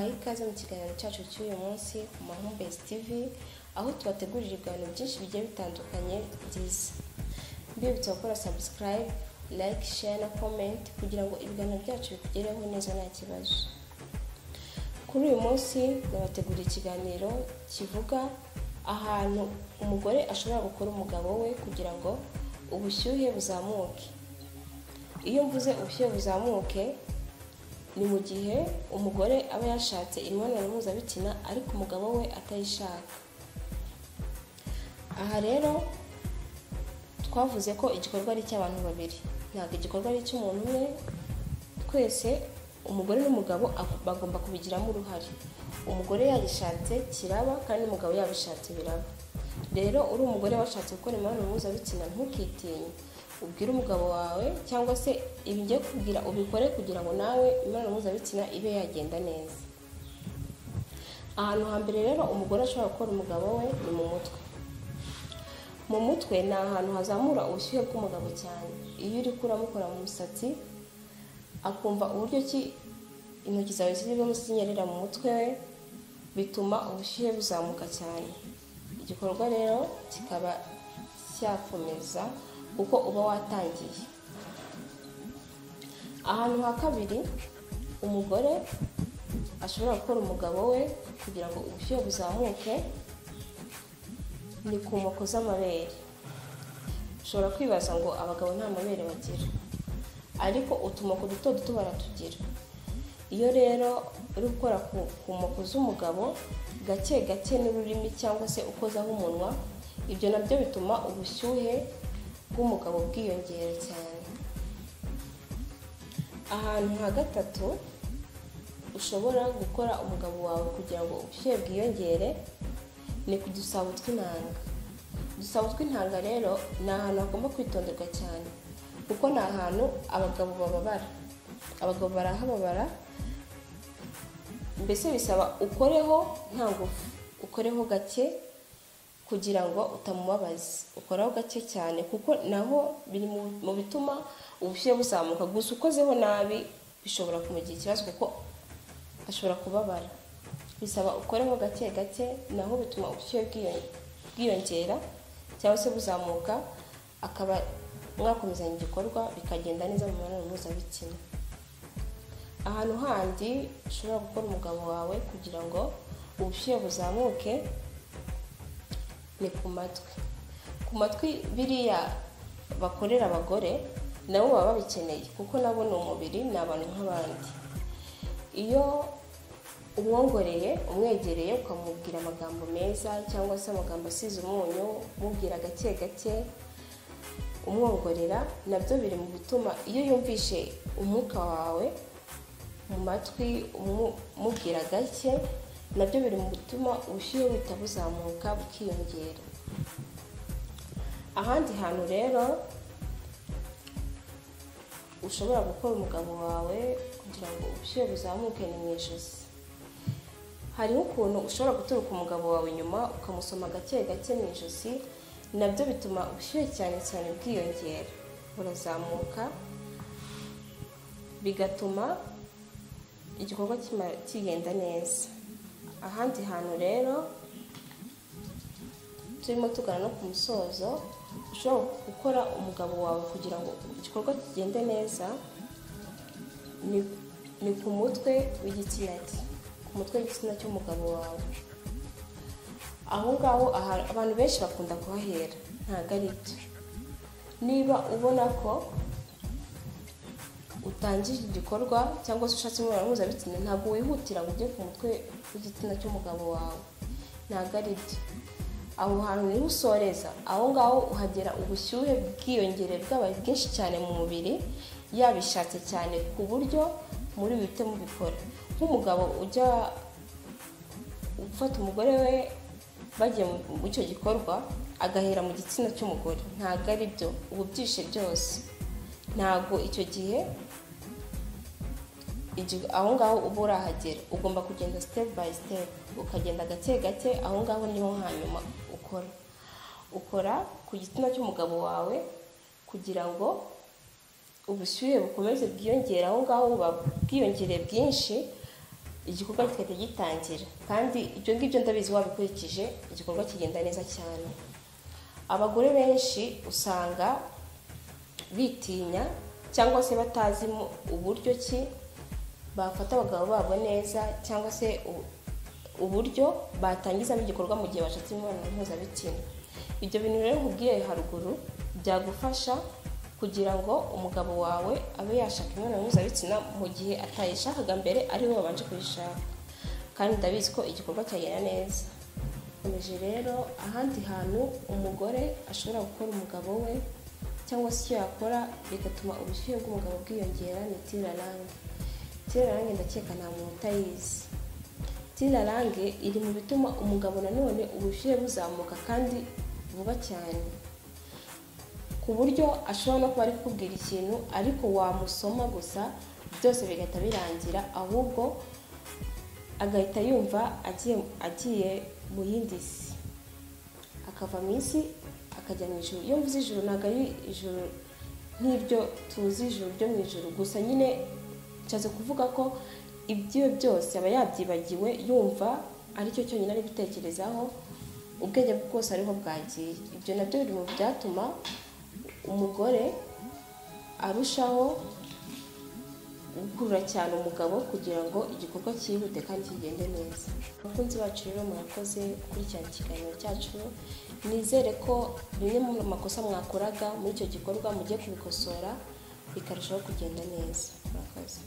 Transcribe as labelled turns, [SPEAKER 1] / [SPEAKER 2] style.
[SPEAKER 1] ikaze mu kiganiro cyacu cy'uyu munsi ku mahumbezi tv aho tubategurira ibiganiro byinshi bigiye bitandukanye byiza mbibutsa gukora sabusikarayibu like share na comment kugira ngo ibiganiro byacu bikugereho neza nta kibazo kuri uyu munsi nabateguriye ikiganiro kivuga ahantu umugore ashobora gukora umugabo we kugira ngo ubushyuhe buzamuke iyo mvuze ubushyuhe buzamuke ni mu gihe umugore aba yashatse imibonano mpuzabitsina ariko umugabo we atayishaka aha rero twavuze ko igikorwa ari icy'abantu babiri ntabwo igikorwa ari icy'umuntu umwe twese umugore n'umugabo bagomba kubigiramo uruhare umugore yagishatse kiraba kandi umugabo yabishatse biraba rero uri umugore washatse gukora imibonano mpuzabitsina ntukitinye ubwire umugabo wawe cyangwa se ibijya kubwira ubikore kugira ngo nawe imibonano mpuzabitsina ibe yagenda neza ahantu hambere rero umugore ashobora gukora umugabo we ni mu mutwe mu mutwe ni ahantu hazamura ubushyuhe bw'umugabo cyane iyo uri kuramukora mu musatsi akumva uburyo ki intoki zawe zirimo zinyerera mu mutwe we bituma ubushyuhe buzamuka cyane igikorwa rero kikaba cyakomeza kuko uba watangiye ahantu ha kabiri umugore ashobora gukora umugabo we kugira ngo ubushyuhe buzamuke ni ku moko z'amabere ushobora kwibaza ngo abagabo nta mabere bagira ariko utumoko duto duto baratugira iyo rero uri gukora ku moko z'umugabo gake gake n'ururimi cyangwa se ukozaho umunwa ibyo nabyo bituma ubushyuhe bw'umugabo bwiyongera cyane ahantu ha gatatu ushobora gukora umugabo wawe kugira ngo ubushyuhe bwiyongere ni ku dusabo tw'intanga udusabo tw'intanga rero ni ahantu hagomba kwitonderwa cyane kuko ni ahantu abagabo bababara abagabo barahababara mbese bisaba ukoreho nta ngufu ukoreho gake kugira ngo utamubabaza ukoraho gake cyane kuko naho biri mu bituma ubushyuhe buzamuka gusa ukozeho nabi bishobora kumugira ikibazo kuko ashobora kubabara bisaba ukoreho gake gake naho bituma ubushyuhe bwiyongera cyangwa se buzamuka akaba mwakomezanya igikorwa bikagenda neza mu mibonano mpuzabitsina ahantu handi ushobora gukora umugabo wawe kugira ngo ubushyuhe buzamuke ni ku matwi ku matwi biriya bakorera abagore nabo baba babikeneye kuko nabo ni umubiri ni abantu nk'abandi iyo umwongoreye umwegereye ukamubwira amagambo meza cyangwa se amagambo asize umunyu umubwira gake gake umwongorera nabyo biri mu bituma iyo yumvishe umwuka wawe mu matwi umubwira gake nabyo biri mu bituma ubushyuhe buhita buzamuka bukiyongera ahandi hantu rero ushobora gukora umugabo wawe kugira ngo ubushyuhe buzamuke ni mu ijosi hari ukuntu ushobora guturuka umugabo wawe inyuma ukamusoma gake gake mu ijosi nabyo bituma ubushyuhe cyane cyane bwiyongera burazamuka bigatuma igikorwa kigenda neza ahandi hantu rero turimo tugana no ku musozo ushobora gukora umugabo wawe kugira ngo igikorwa kigende neza ni ku mutwe w'igitsina cye ku mutwe w'igitsina cy'umugabo wawe aho ngaho abantu benshi bakunda kuhahera ntabwo ari byo niba ubona ko utangije igikorwa cyangwa se ushatse imibonano mpuzabitsina ntabwo wihutira ngo ujye ku mutwe w'igitsina cy'umugabo wawe ntabwo ari byo aho hantu niho usoreza aho ngaho uhagera ubushyuhe bwiyongere bwabaye bwinshi cyane mu mubiri yabishatse cyane ku buryo muri bihite mubikora nk'umugabo ujya gufata umugore we bagiye muri icyo gikorwa agahera mu gitsina cy'umugore ntabwo ari byo ubu byishe byose ntabwo icyo gihe aho ngaho uba urahagera ugomba kugenda sitepu bayi sitepu ukagenda gake gake aho ngaho niho hanyuma ukora ukora ku gitsina cy'umugabo wawe kugira ngo ubushyuhe bukomeze bwiyongere aho ngaho buba bwiyongereye bwinshi igikorwa kigahita gitangira kandi ibyo ngibyo ndabizi wabikurikije igikorwa kigenda neza cyane abagore benshi usanga bitinya cyangwa se batazi mu- uburyo ki bafata abagabo babo neza cyangwa se u- uburyo batangizamo igikorwa mu gihe bashatse imibonano mpuzabitsina ibyo bintu rero nkubwiye haruguru byagufasha kugira ngo umugabo wawe abe yashaka imibonano mpuzabitsina mu gihe atayishakaga mbere ari we wabanje kuyishaka kandi ndabizi ko igikorwa cyagenda neza Nkomeje rero ahandi hantu umugore ashobora gukora umugabo we cyangwa se icyo yakora bigatuma ubushyuhe bw'umugabo bwiyongera ni tirarange tirarange ndakeka nta muntu utayizi tirarange iri mu bituma umugabo nanone ubushyuhe buzamuka kandi vuba cyane ku buryo ashobora no kuba ari kukubwira ikintu ariko wamusoma gusa byose bigahita birangira ahubwo agahita yumva agiye agiye mu yindi si akava mu isi akajya mu ijuru iyo mvuze ijuru ntabwo ari ijuru nk'ibyo tuzi ijuru ryo mu ijuru gusa nyine nshatse kuvuga ko ibyo byose aba yabyibagiwe yumva aricyo cyonyine ari gutekerezaho ubwenge bwe bwose ariho bwagiye ibyo nabyo biri mu byatuma umugore arushaho gukurura cyane umugabo kugira ngo igikorwa cyihute kandi kigende neza abakunzi bacu rero murakoze gukurikirana ikiganiro cyacu nizere ko bimwe mu makosa mwakoraga muri icyo gikorwa mugiye kubikosora bikarushaho kugenda neza murakoze